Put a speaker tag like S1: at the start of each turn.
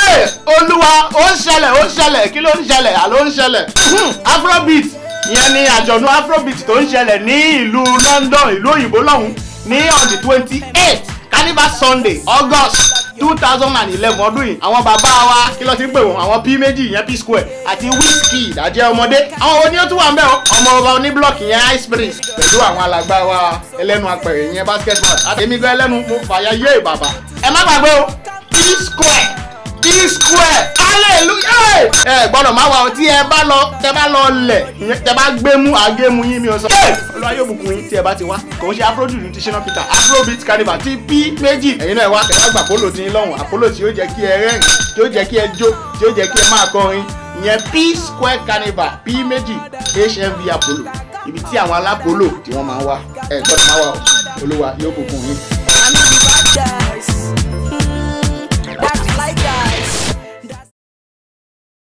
S1: Hey, olúwa ó ń ṣẹlẹ̀ ó ń ṣẹlẹ̀ kí ló ń ṣẹlẹ̀ àló ń ṣẹlẹ̀ Hmm, afrobeat ìyẹn ni àjọ̀dún afrobeat tó ń ṣẹlẹ̀ ní ìlú London ìlú òyìnbó lọ́hùn ní on the twenty eight carnival sunday august two thousand and eleven ọdún yìí àwọn bàbá wa kí ló ti ń pè wọ́n àwọn p méjì ìyẹn p square àti wizkid àjẹ́ ọmọdé àwọn wo ni ó tún wà ń bẹ̀ ọ́ ọmọ ọba oníblọọkì yẹn ice prince pẹ̀lú àwọn alàgbà wa ẹlẹ́nu apẹ̀rẹ̀ yẹn basketball àtẹ̀mí gan ẹlẹ́nu mo fàyà yé bàbá ẹ má gbàgbé o p square p square hallelujah ẹ gbọ́dọ̀ má wà ó tí ẹ bá lọ tẹ bá lọ lẹ̀ ìyẹn tẹ bá gbé mú àgé mu yín mi ò sọ. olúwa yóò bùkún yín tí ẹ bá ti wá kò ń ṣe afrojuju ní ti ṣínà peter afrobeat carnival ti p méjì ẹ̀yin náà ẹ wá tẹ̀wá gbà polo tí ń lọ́hùn àpolo tí yóò jẹ́ kí ẹ rẹ́rìn tí yóò jẹ́ kí ẹ jó tí yóò jẹ́ kí ẹ máa kọrin ìyẹn p square carnival p méjì hmv apollo ibi tí àwọn alápolò tí wọ́n máa ń wá ẹ gbọ́dọ̀ máa wá o olúwa yóò bùkún yín.
S2: I know the bad guy.